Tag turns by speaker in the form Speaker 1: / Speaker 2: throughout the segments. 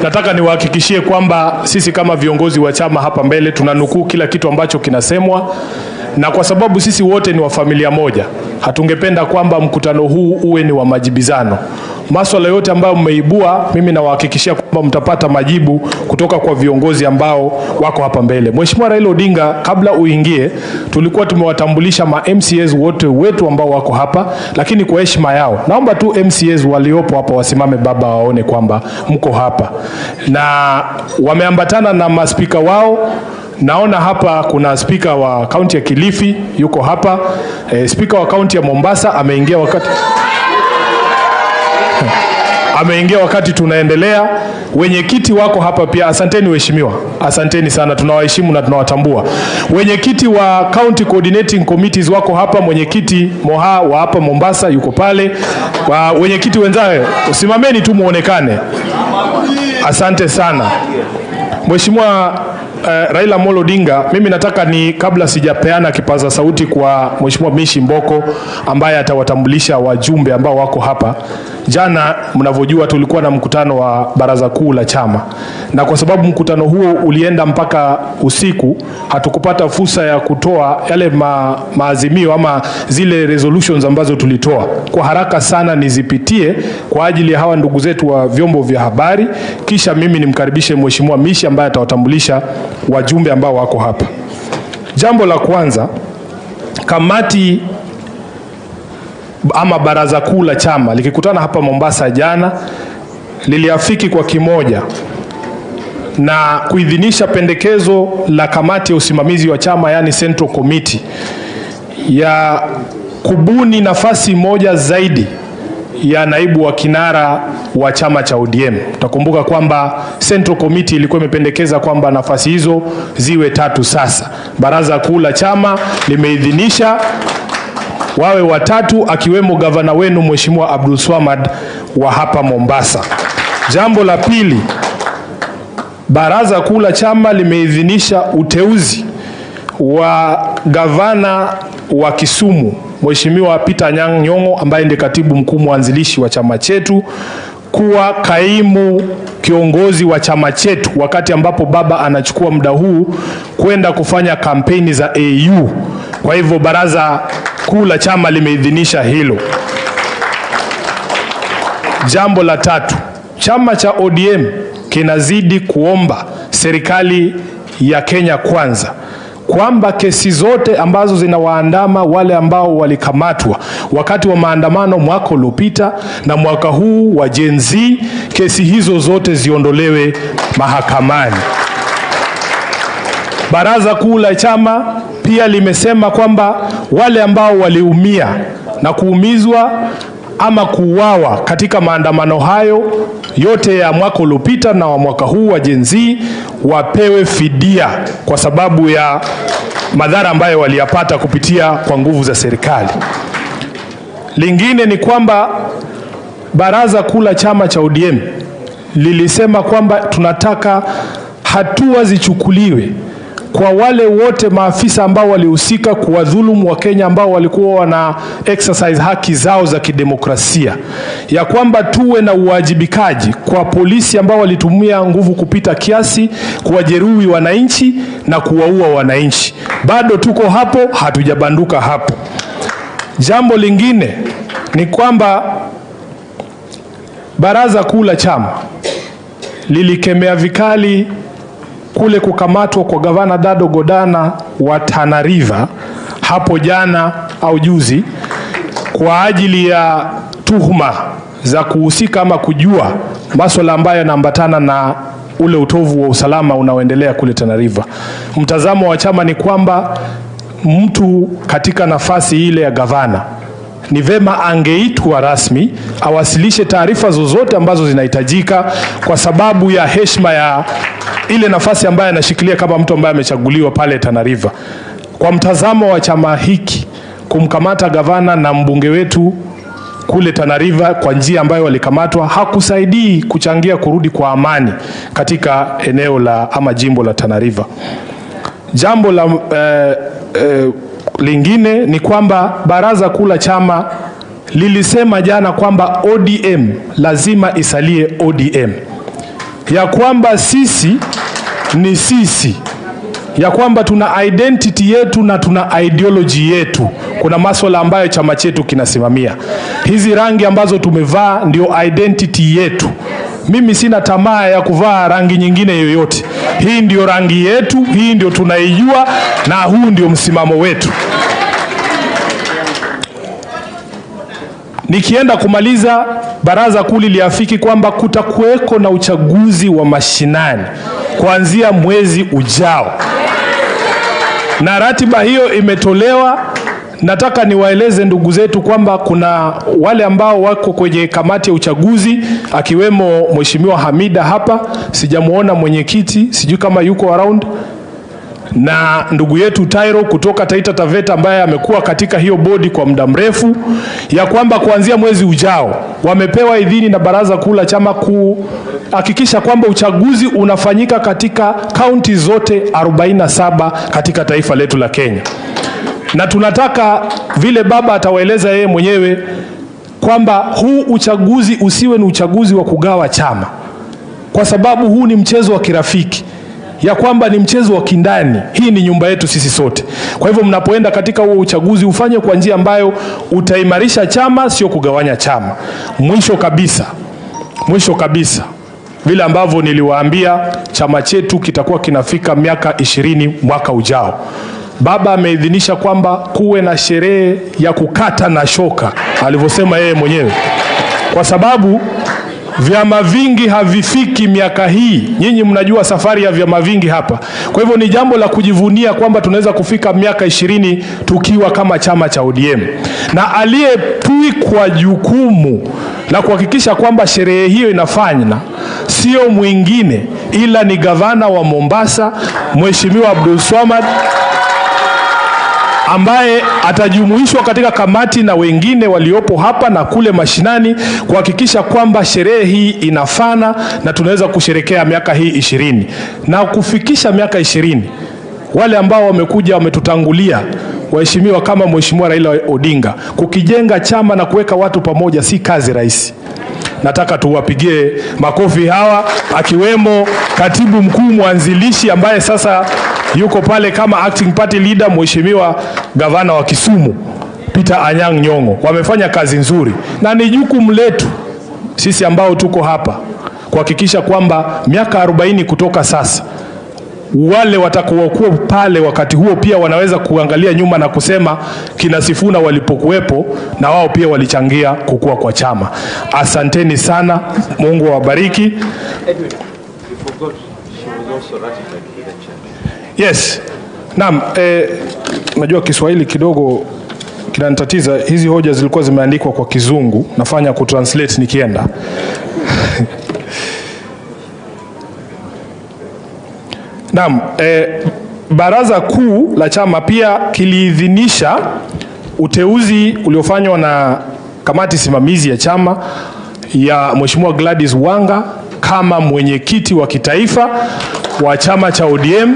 Speaker 1: nataka niwahakikishie kwamba sisi kama viongozi wa chama hapa mbele tunanukuu kila kitu ambacho kinasemwa, na kwa sababu sisi wote ni wa familia moja, hatungependa kwamba mkutano huu uwe ni wa majibizano. Maswala yote ambayo mmeibua, mimi nawahakikishia kwamba mtapata majibu kutoka kwa viongozi ambao wako hapa mbele. Mheshimiwa Raila Odinga, kabla uingie, tulikuwa tumewatambulisha ma MCAs wote wetu ambao wako hapa, lakini kwa heshima yao naomba tu MCAs waliopo hapa wasimame baba, waone kwamba mko hapa, na wameambatana na maspika wao Naona hapa kuna spika wa kaunti ya Kilifi yuko hapa. E, spika wa kaunti ya Mombasa ameingia wakati ameingia wakati tunaendelea. Wenyekiti wako hapa pia, asanteni waheshimiwa, asanteni sana, tunawaheshimu na tunawatambua. Wenyekiti wa county coordinating committees wako hapa, mwenyekiti Moha wa hapa Mombasa yuko pale. Wa wenyekiti wenzao, usimameni tu muonekane. Asante sana Mheshimiwa Uh, Raila Amolo Odinga, mimi nataka ni kabla sijapeana kipaza sauti kwa Mheshimiwa Mishi Mboko ambaye atawatambulisha wajumbe ambao wako hapa. Jana mnavyojua, tulikuwa na mkutano wa baraza kuu la chama, na kwa sababu mkutano huo ulienda mpaka usiku, hatukupata fursa ya kutoa yale ma, maazimio ama zile resolutions ambazo tulitoa. Kwa haraka sana nizipitie kwa ajili ya hawa ndugu zetu wa vyombo vya habari, kisha mimi nimkaribishe Mheshimiwa Mishi ambaye atawatambulisha wajumbe ambao wako hapa. Jambo la kwanza, kamati ama baraza kuu la chama likikutana hapa Mombasa jana liliafiki kwa kimoja na kuidhinisha pendekezo la kamati ya usimamizi wa chama yani Central Committee ya kubuni nafasi moja zaidi ya naibu wa kinara wa chama cha ODM. Utakumbuka kwamba Central Committee ilikuwa imependekeza kwamba nafasi hizo ziwe tatu. Sasa baraza kuu la chama limeidhinisha wawe watatu, akiwemo gavana wenu Mheshimiwa Abdul Swamad wa hapa Mombasa. Jambo la pili, baraza kuu la chama limeidhinisha uteuzi wa gavana wa Kisumu Mheshimiwa Peter Anyang' Nyong'o ambaye ndiye katibu mkuu mwanzilishi wa chama chetu kuwa kaimu kiongozi wa chama chetu wakati ambapo baba anachukua muda huu kwenda kufanya kampeni za AU. Kwa hivyo baraza kuu la chama limeidhinisha hilo. Jambo la tatu, chama cha ODM kinazidi kuomba serikali ya Kenya Kwanza kwamba kesi zote ambazo zinawaandama wale ambao walikamatwa wakati wa maandamano mwaka uliopita na mwaka huu wa Gen Z, kesi hizo zote ziondolewe mahakamani. Baraza kuu la chama pia limesema kwamba wale ambao waliumia na kuumizwa ama kuuawa katika maandamano hayo yote ya mwaka uliopita na wa mwaka huu wa Gen Z wapewe fidia kwa sababu ya madhara ambayo waliyapata kupitia kwa nguvu za serikali. Lingine ni kwamba baraza kuu la chama cha ODM lilisema kwamba tunataka hatua zichukuliwe kwa wale wote maafisa ambao walihusika kuwadhulumu Wakenya ambao walikuwa wana exercise haki zao za kidemokrasia, ya kwamba tuwe na uwajibikaji kwa polisi ambao walitumia nguvu kupita kiasi kuwajeruhi wananchi na kuwaua wananchi. Bado tuko hapo, hatujabanduka hapo. Jambo lingine ni kwamba baraza kuu la chama lilikemea vikali kule kukamatwa kwa gavana Dado Godana wa Tana River hapo jana au juzi kwa ajili ya tuhuma za kuhusika ama kujua masuala ambayo yanaambatana na ule utovu wa usalama unaoendelea kule Tana River. Mtazamo wa chama ni kwamba mtu katika nafasi ile ya gavana ni vema angeitwa rasmi awasilishe taarifa zozote ambazo zinahitajika kwa sababu ya heshima ya ile nafasi ambayo anashikilia kama mtu ambaye amechaguliwa pale Tana River. Kwa mtazamo wa chama hiki, kumkamata gavana na mbunge wetu kule Tana River kwa njia ambayo walikamatwa hakusaidii kuchangia kurudi kwa amani katika eneo la ama jimbo la Tana River. Jambo la eh, eh, lingine ni kwamba baraza kuu la chama lilisema jana kwamba ODM lazima isalie ODM. ya kwamba sisi ni sisi, ya kwamba tuna identity yetu na tuna ideology yetu. Kuna maswala ambayo chama chetu kinasimamia. Hizi rangi ambazo tumevaa ndio identity yetu. Mimi sina tamaa ya kuvaa rangi nyingine yoyote. Hii ndio rangi yetu, hii ndio tunaijua na huu ndio msimamo wetu. Nikienda kumaliza, baraza kuu liliafiki kwamba kutakuweko na uchaguzi wa mashinani kuanzia mwezi ujao, na ratiba hiyo imetolewa. Nataka niwaeleze ndugu zetu kwamba kuna wale ambao wako kwenye kamati ya uchaguzi, akiwemo Mheshimiwa Hamida hapa, sijamuona mwenyekiti, sijui kama yuko around na ndugu yetu Tairo kutoka Taita Taveta ambaye amekuwa katika hiyo bodi kwa muda mrefu, ya kwamba kuanzia mwezi ujao wamepewa idhini na baraza kuu la chama kuhakikisha kwamba uchaguzi unafanyika katika kaunti zote 47 katika taifa letu la Kenya, na tunataka vile baba atawaeleza yeye mwenyewe kwamba huu uchaguzi usiwe ni uchaguzi wa kugawa chama, kwa sababu huu ni mchezo wa kirafiki ya kwamba ni mchezo wa kindani. Hii ni nyumba yetu sisi sote. Kwa hivyo mnapoenda katika huo uchaguzi ufanye kwa njia ambayo utaimarisha chama, sio kugawanya chama. Mwisho kabisa, mwisho kabisa, vile ambavyo niliwaambia, chama chetu kitakuwa kinafika miaka ishirini mwaka ujao. Baba ameidhinisha kwamba kuwe na sherehe ya kukata na shoka, alivyosema yeye mwenyewe, kwa sababu vyama vingi havifiki miaka hii. Nyinyi mnajua safari ya vyama vingi hapa. Kwa hivyo ni jambo la kujivunia kwamba tunaweza kufika miaka ishirini tukiwa kama chama cha ODM, na aliyetwikwa jukumu la kuhakikisha kwamba sherehe hiyo inafanywa sio mwingine ila ni gavana wa Mombasa Mheshimiwa Abdul Swamad ambaye atajumuishwa katika kamati na wengine waliopo hapa na kule mashinani kuhakikisha kwamba sherehe hii inafana na tunaweza kusherekea miaka hii ishirini na kufikisha miaka ishirini. Wale ambao wamekuja wametutangulia waheshimiwa, kama Mheshimiwa Raila Odinga, kukijenga chama na kuweka watu pamoja si kazi rahisi. Nataka tuwapigie makofi hawa, akiwemo katibu mkuu mwanzilishi ambaye sasa yuko pale kama acting party leader, mheshimiwa gavana wa Kisumu Peter Anyang' Nyong'o. Wamefanya kazi nzuri, na ni jukumu letu sisi ambao tuko hapa kuhakikisha kwamba miaka 40 kutoka sasa wale watakaokuwa pale wakati huo pia wanaweza kuangalia nyuma na kusema kina Sifuna walipokuwepo na wao pia walichangia kukua kwa chama. Asanteni sana, Mungu awabariki. Yes. Naam, eh, najua Kiswahili kidogo kinanitatiza. Hizi hoja zilikuwa zimeandikwa kwa Kizungu, nafanya kutranslate nikienda. Naam, eh, baraza kuu la chama pia kiliidhinisha uteuzi uliofanywa na kamati simamizi ya chama ya Mheshimiwa Gladys Wanga kama mwenyekiti wa kitaifa wa chama cha ODM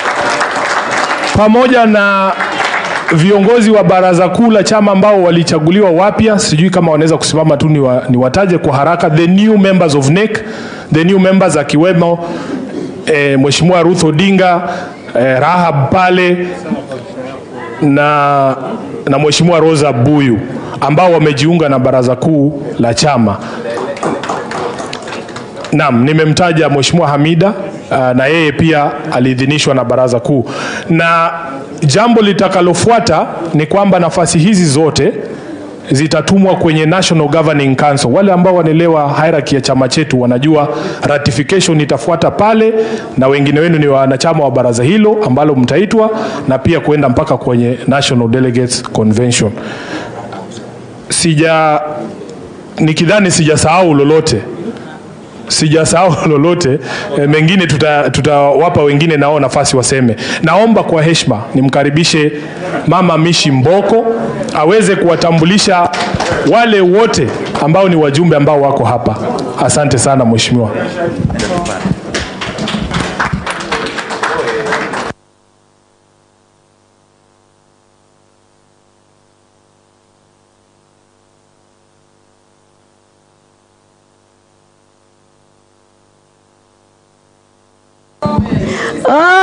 Speaker 1: pamoja na viongozi wa baraza kuu la chama ambao walichaguliwa wapya, sijui kama wanaweza kusimama tu niwa, niwataje kwa haraka, the new members of NEC, the new members akiwemo eh, Mheshimiwa Ruth Odinga eh, Rahab pale na, na Mheshimiwa Rosa Buyu ambao wamejiunga na baraza kuu la chama. Naam, nimemtaja Mheshimiwa Hamida uh, na yeye pia aliidhinishwa na baraza kuu, na jambo litakalofuata ni kwamba nafasi hizi zote zitatumwa kwenye National Governing Council. Wale ambao wanaelewa hierarchy ya chama chetu wanajua ratification itafuata pale, na wengine wenu ni wanachama wa baraza hilo ambalo mtaitwa, na pia kuenda mpaka kwenye National Delegates Convention. Sija nikidhani sijasahau lolote sijasahau lolote e, mengine tutawapa tuta wengine nao nafasi waseme. Naomba kwa heshima nimkaribishe Mama Mishi Mboko aweze kuwatambulisha wale wote ambao ni wajumbe ambao wako hapa. Asante sana mheshimiwa.
Speaker 2: Oh!